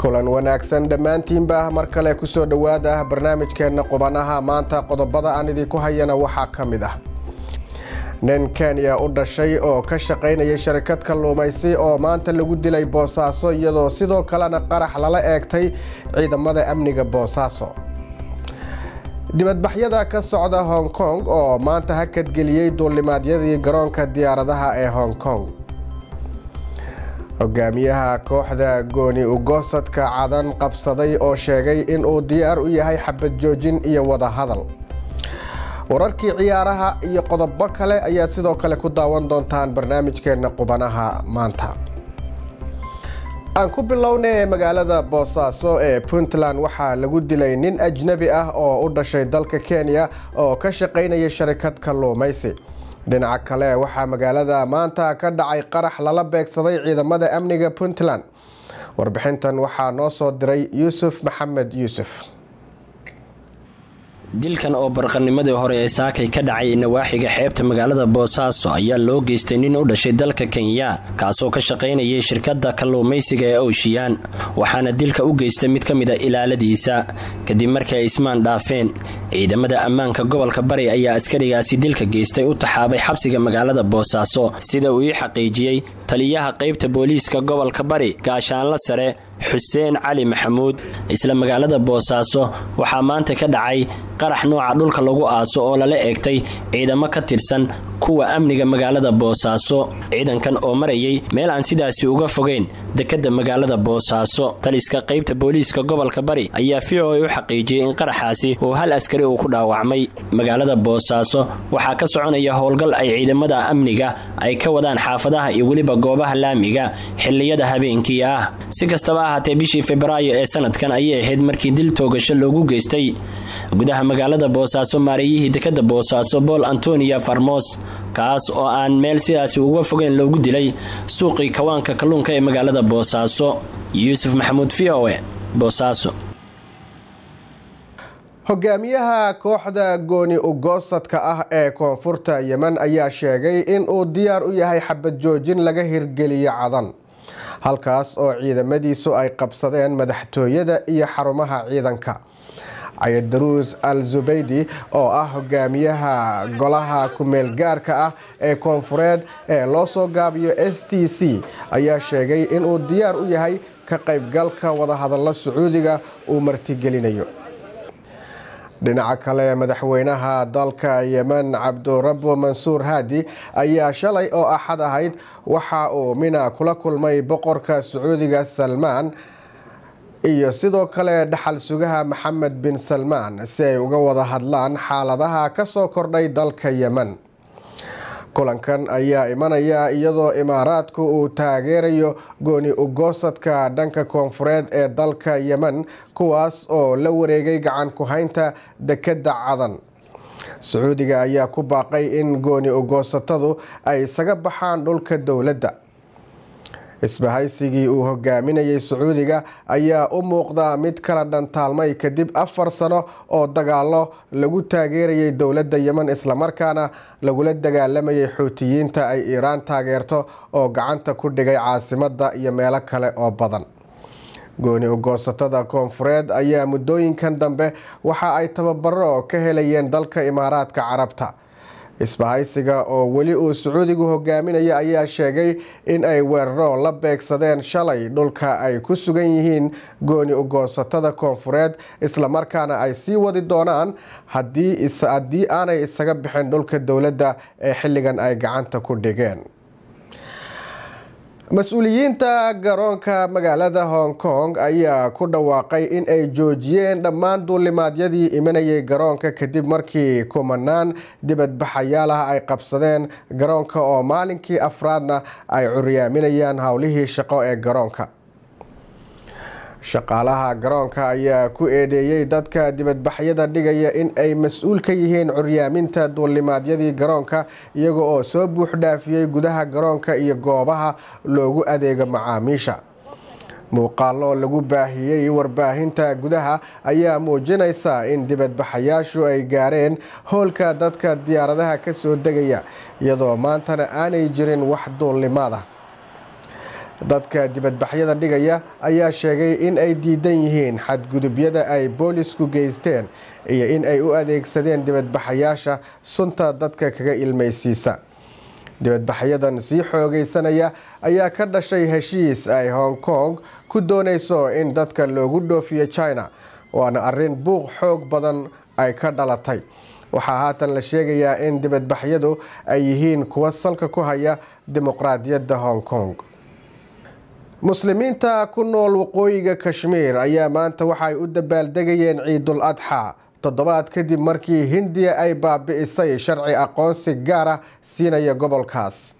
kulan wanaagsan dhammaantiinba mar kale kusoo dhowaada barnaamijkeenna qubanaha maanta qodobada aan idinku hayana waxaa ka mid ah nin kenya u dhashay oo ka shaqaynayay sharikad kalluumaysi oo maanta lagu dilay boosaaso iyadoo sidoo kalena qarax lala eegtay ciidamada amniga boosaaso dibadbaxyada ka socda hong kong oo maanta hakadgeliyey duulimaadyadii garoonka diyaaradaha ee hong kong hogaamiyaha kooxda gooni ugoosadka cadan qabsaday oo sheegay inuu diyaar u yahay xabad joojin iyo wadahadal wararkii ciyaaraha iyo qodobo kale ayaad sidoo kale ku daawan doontaan barnaamijkeenna qubanaha maanta aan ku bilownay magaalada boosaaso ee puntland waxaa lagu dilay nin ajnabi ah oo u dhashay dalka kenya oo ka shaqaynaya sharikad kalluumaysi dhinaca kale waxaa magaalada maanta ka dhacay qarax lala beegsaday ciidamada amniga puntland warbixintan waxaa noo soo diray yuusuf maxamed yuusuf dilkan oo barqanimadii hore ee saakay ka dhacay nawaaxiga xeebta magaalada boosaaso ayaa loo geystay nin u dhashay dalka kenya kaasoo ka shaqaynayay shirkadda kalluumaysiga ee owshiyaan waxaana dilka u geystay mid ka mid a ilaaladiisa kadib markii ay ismaan dhaafeen ciidamada ammaanka gobolka bari ayaa askarigaasi dilka geystay u taxaabay xabsiga magaalada boosaaso sida uu ii xaqiijiyey taliyaha qaybta booliiska gobolka bari gaashaanla sare xuseen cali maxamuud isla magaalada boosaaso waxaa maanta ka dhacay qarax nooca dhulka lagu aaso oo lala eegtay ciidamo ka tirsan kuwa amniga magaalada boosaaso ciidankan oo marayay meel aan sidaasi uga fogeyn dekadda magaalada boosaaso taliska qaybta booliiska gobolka bari ayaa v o a u xaqiijiyey in qaraxaasi uu hal askari uu ku dhaawacmay magaalada boosaaso waxaa ka soconaya howlgal ay ciidamada amniga ay ka wadaan xaafadaha iyo weliba goobaha laamiga xiliyada habeenkii ah si kastaba ahaatee bishii febraayo ee sanadkan ayay ahayd markii dil toogasho loogu geystay gudaha magaalada boosaaso maareeyihii dekadda boosaaso bool antonia farmos kaas oo aan meel sidaasi uga fogeyn loogu dilay suuqii kawaanka kalluunka ee magaalada boosaaso yuusuf maxamuud v o e boosaaso hogaamiyaha kooxda gooni ugoosadka ah ee koonfurta yemen ayaa sheegay inuu diyaar u yahay xabad joojin laga hirgeliyo cadan halkaas oo ciidamadiisu ay qabsadeen madaxtooyada iyo xarumaha ciidanka cayadaruus al zubaydi oo ah hogaamiyaha golaha kumeel gaarka ah ee koonfureed ee loo soo gaabiyo s t c ayaa sheegay inuu diyaar u yahay ka qaybgalka wadahadallo sacuudiga uu martigelinayo dhinaca kale madaxweynaha dalka yemen cabdurabo mansuur haadi ayaa shalay oo axad ahayd waxa uu mina kula kulmay boqorka sacuudiga salmaan iyo sidoo kale dhaxal sugaha maxamed bin salmaan si ay uga wada hadlaan xaaladaha ka soo kordhay dalka yemen kulankan ayaa imanaya iyadoo imaaraadku uu taageerayo gooni ugoosadka dhanka koonfureed ee dalka yemen kuwaas oo la wareegay gacan ku-haynta dekedda cadan sacuudiga ayaa ku baaqay in gooni ugoosatadu ay isaga baxaan dhulka dowladda isbahaysigii uu hogaaminayay sacuudiga ayaa u muuqdaa mid kala dhantaalmay kadib afar sano oo dagaalo lagu taageerayay dowladda yemen islamarkaana lagula dagaalamayay xuutiyiinta ay iiraan taageerto oo gacanta ku dhigay caasimadda iyo meelo kale oo badan gooni ugoosatada koonfureed ayaa muddooyinkan dambe waxa ay tababaro ka helayeen dalka imaaraadka carabta isbahaysiga oo weli uu sacuudigu hogaaminaya ayaa sheegay in ay weeraro la beegsadeen shalay dhulka ay ku sugan yihiin gooni ugoosatada koonfureed islamarkaana ay sii wadi doonaan haddii aanay isaga bixin dhulka dowladda ee xilligan ay gacanta ku dhigeen mas-uuliyiinta garoonka magaalada hong kong ayaa ku dhawaaqay in ay joojiyeen dhammaan duulimaadyadii imanayay garoonka kadib markii kumanaan dibadbaxayaal ah ay qabsadeen garoonka oo maalinkii afraadna ay curyaaminayaan howlihii shaqo ee garoonka shaqaalaha garoonka ayaa ku eedeeyey dadka dibadbaxyada dhigaya in ay mas-uul ka yihiin curyaaminta duulimaadyadii garoonka iyaga oo soo buuxdhaafiyey gudaha garoonka iyo goobaha loogu adeego macaamiisha muuqaallo lagu baahiyey warbaahinta gudaha ayaa muujinaysa in dibadbaxayaashu ay gaareen hoolka dadka diyaaradaha ka soo degaya iyadoo maantana aanay jirin wax duulimaad ah dadka dibadbaxyada dhigaya ayaa sheegay in ay diidan yihiin xadgudubyada ay boolisku geysteen iyo in ay u adeegsadeen dibadbaxayaasha sunta dadka kaga ilmaysiisa dibadbaxyadan sii xoogaysanaya ayaa ka dhashay heshiis ay hong kong ku doonayso in dadka loogu dhoofiyo china waana arrin buuq xoog badan ay ka dhalatay waxaa haatan la sheegayaa in dibadbaxyadu ay yihiin kuwa salka ku haya dimuqraadiyadda hong kong muslimiinta ku nool waqooyiga kashmiir ayaa maanta waxay u dabaaldegayeen ciidul adxa toddobaad kadib markii hindiya ay baabi'isay sharci aqoonsi gaar ah siinaya gobolkaas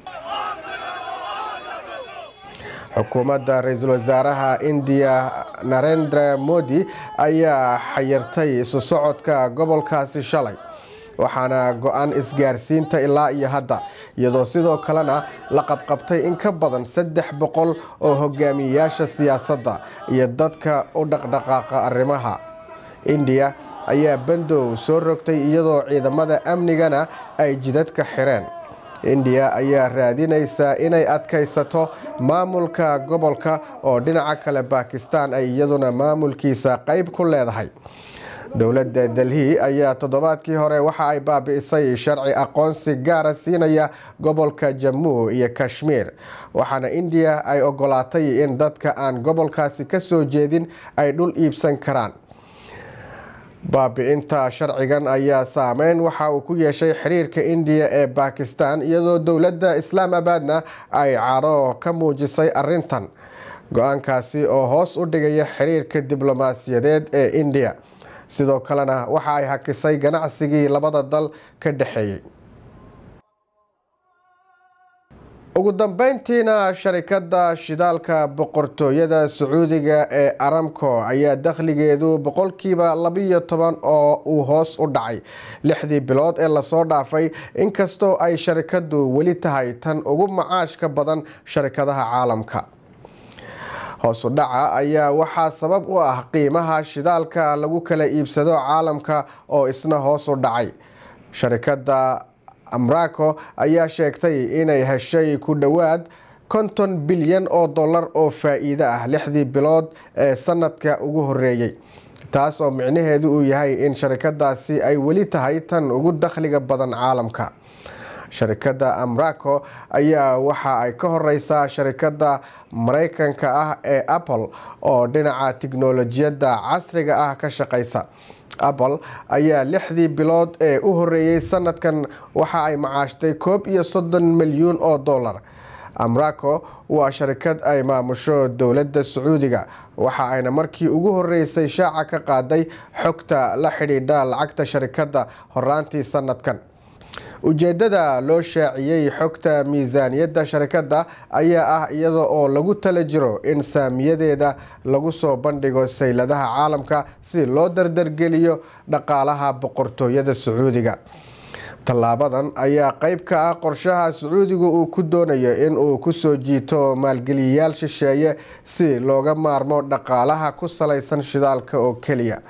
xukuumadda ra-iisul wasaaraha indiya narendra modi ayaa xayirtay isu socodka gobolkaasi shalay waxaana go-aan isgaarsiinta ilaa iyo hadda iyadoo sidoo kalena la qabqabtay in ka badan saddex boqol oo hogaamiyeyaasha siyaasadda iyo dadka u dhaqdhaqaaqa arrimaha indiya ayaa bandow soo rogtay iyadoo ciidamada amnigana ay jidadka xireen indiya ayaa raadinaysa inay adkaysato maamulka gobolka oo dhinaca kale bakistan ay iyaduna maamulkiisa qayb ku leedahay dowladda delhi ayaa toddobaadkii hore waxa ay baabi'isay sharci aqoonsi gaara siinaya gobolka jammu iyo kashmiir waxaana indiya ay ogolaatay in dadka aan gobolkaasi ka soo jeedin ay dhul iibsan karaan baabi'inta sharcigan ayaa saameyn waxa uu ku yeeshay xiriirka indiya ee bakistan iyadoo dowladda islaamabadna ay cadho ka muujisay arintan go-aankaasi oo hoos u dhigaya xiriirka diblomaasiyadeed ee indiya sidoo kalena waxa ay hakisay ganacsigii labada dal ka dhexeeyey ugu dambeyntiina sharikada shidaalka boqortooyada sacuudiga ee aramco ayaa dakhligeedu boqolkiiba labiyo toban oo uu hoos u dhacay lixdii bilood ee lasoo dhaafay inkastoo ay sharikadu weli tahay tan ugu macaashka badan sharikadaha caalamka hoosu dhaca ayaa waxaa sabab u ah qiimaha shidaalka lagu kala iibsado caalamka oo isna hoos u dhacay sharikada amraco ayaa sheegtay inay heshay ku dhowaad konton bilyan oo dollar oo faa-iido ah lixdii bilood ee sanadka ugu horeeyey taas oo micnaheedu uu yahay in sharikadaasi ay weli tahay tan ugu dakhliga badan caalamka sharikada amraco ayaa waxa ay ka horeysaa sharikada mareykanka ah ee apple oo dhinaca tiknolojiyadda casriga ah ka shaqeysa apple ayaa lixdii bilood ee u horeeyey sanadkan waxa ay macaashtay koob iyo soddon milyuun oo dollar amraco waa sharikad ay maamusho dowladda sacuudiga waxa ayna markii ugu horeysay shaaca ka qaaday xogta la xidhiidha lacagta sharikadda horaantii sanadkan ujeedada loo shaaciyey xogta miisaaniyadda sharikadda ayaa ah iyada oo lagu tala jiro in saamiyadeeda lagu soo bandhigo sayladaha caalamka si loo dardargeliyo dhaqaalaha boqortooyada sacuudiga tallaabadan ayaa qeyb ka ah qorshaha sacuudigu uu ku doonayo in uu kusoo jiito maalgeliyayaal shisheeye si looga maarmo dhaqaalaha ku salaysan shidaalka oo keliya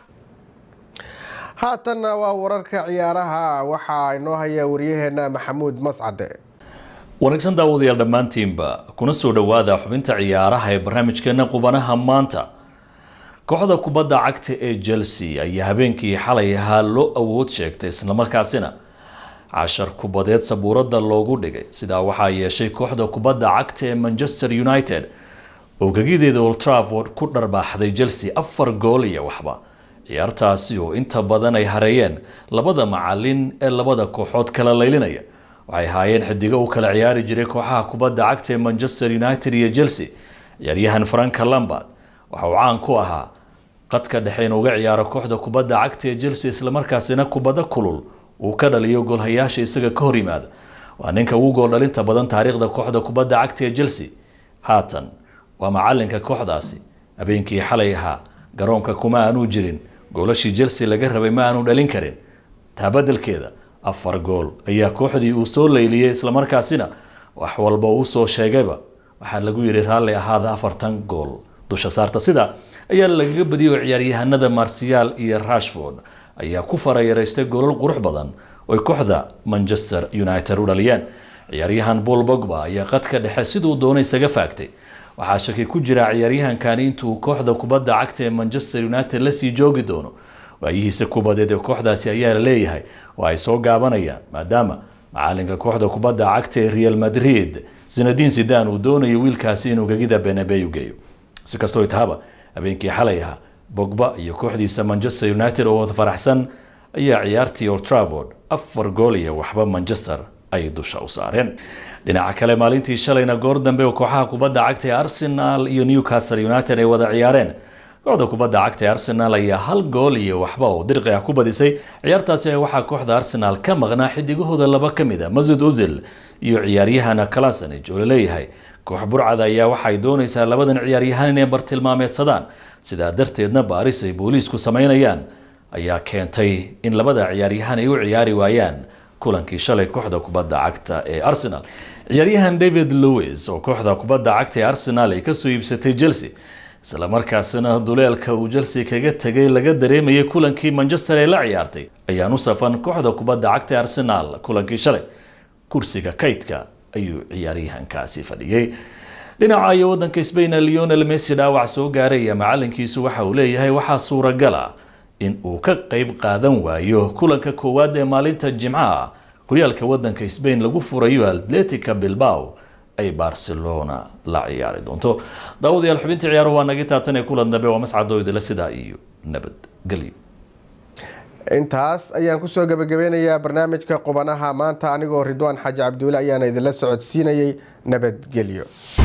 haatanna waa wararka ciyaaraha waxaa inoo haya waryaheena maxamuud mascade wanaagsan daawadayaal dhammaantiinba kuna soo dhowaada xubinta ciyaaraha ee barnaamijkeena qubanaha maanta kooxda kubadda cagta ee chelsea ayaa habeenkii xalay ahaa loo awood sheegtay islamarkaasina cashar kubadeed sabuuradda loogu dhigay sidaa waxaa yeeshay kooxda kubadda cagta ee manchester united oo gegideeda old trafford ku dharbaaxday chelsea afar gool iyo waxba ciyaartaasi oo inta badan ay hareeyeen labada macalin ee labada kooxood kala laylinaya waxay ahaayeen xidigo u kala ciyaari jiray kooxaha kubadda cagta ee manchester united iyo chelsea ciyaaryahan franka lambard waxa uu caan ku ahaa qadka dhexe in uga ciyaaro kooxda kubadda cagta ee chelsea islamarkaasina kubaddo kulul uu ka dhaliyo goolhayaasha isaga ka hor yimaada waa ninka ugu gool dhalinta badan taariikhda kooxda kubadda cagta ee chelsea haatan waa macalinka kooxdaasi habeenkii xalay ahaa garoonka kuma aanuu jirin goolashii chelsea laga rabay ma aanu dhalin karin taa badelkeeda afar gool ayaa kooxdii uu soo leyliyey islamarkaasina wax walba uu soo sheegayba waxaa lagu yidhi raalli ahaada afartan gool dusha saarta sida ayaa lagaga badiyay oo ciyaaryahanada marsiyaal iyo rashford ayaa ku farayaraystay goolal qurux badan oy kooxda manchester united u dhaliyeen ciyaaryahan paul bogba ayaa qadka dhexe siduu doonay isaga faagtay waxaa shaki ku jira ciyaaryahankani intuu kooxda kubadda cagta ee manchester united lasii joogi doono waayihiisa kubadeed ee kooxdaasi ayaa la leeyahay oo ay soo gaabanayaan maadaama macalinka kooxda kubadda cagta ee real madrid zinadiin sidan uu doonayo wiilkaasi inuu gegida benabeu geeyo si kastoo itahaba habeenkii xalay ahaa bogba iyo kooxdiisa manchester united oo wada faraxsan ayaa ciyaartii old travord afar gool iyo waxba manchester ay dusha u saareen dhinaca kale maalintii shalayna goor dambe oo kooxaha kubadda cagta ee arsenal iyo newcastle united ay wada ciyaareen kooxda kubadda cagta ee arsenal ayaa hal gool iyo waxba oo dirqi ah ku badisay ciyaartaasi waxaa kooxda arsenal ka maqnaa xidigahooda laba ka mid a masud uzil iyo ciyaaryahana kalasanij oo laleeyahay koox burcada ayaa waxay doonaysaa labadan ciyaaryahan inay bartilmaameedsadaan sidaa darteedna baaris ay booliisku samaynayaan ayaa keentay in labada ciyaaryahan ay u ciyaari waayaan kulankii shalay kooxda kubadda cagta ee arsenal ciyaaryahan david lewis oo kooxda kubadda cagta ee arsenal ay kasoo iibsatay chelsea islamarkaasina duleelka uu chelsea kaga tegay laga dareemayay kulankii manchester ee la ciyaartay ayaan u safan kooxda kubadda cagta ee arsenal kulankii shalay kursiga kaydka ayuu ciyaaryahankaasi fadhiyey dhinaca iyo wadanka sbain leonel messi dhaawac soo gaaraya macalinkiisu waxa uu leeyahay waxaa suuragal ah in uu ka qeyb qaadan waayo kulanka koowaad ee maalinta jimcaha horyaalka wadanka sbain lagu furayo atletica bilbao ay barcelona la ciyaari doonto daawadayaal xubintii ciyaaruhu waa nagi taatan ee kulan dambe waa mascadooydala sidaa iyo nabadgelyo intaas ayaan kusoo gabagabeynayaa barnaamijka qubanaha maanta anigoo ridwaan xaaji cabduule ayaana idinla socodsiinayay nabadgelyo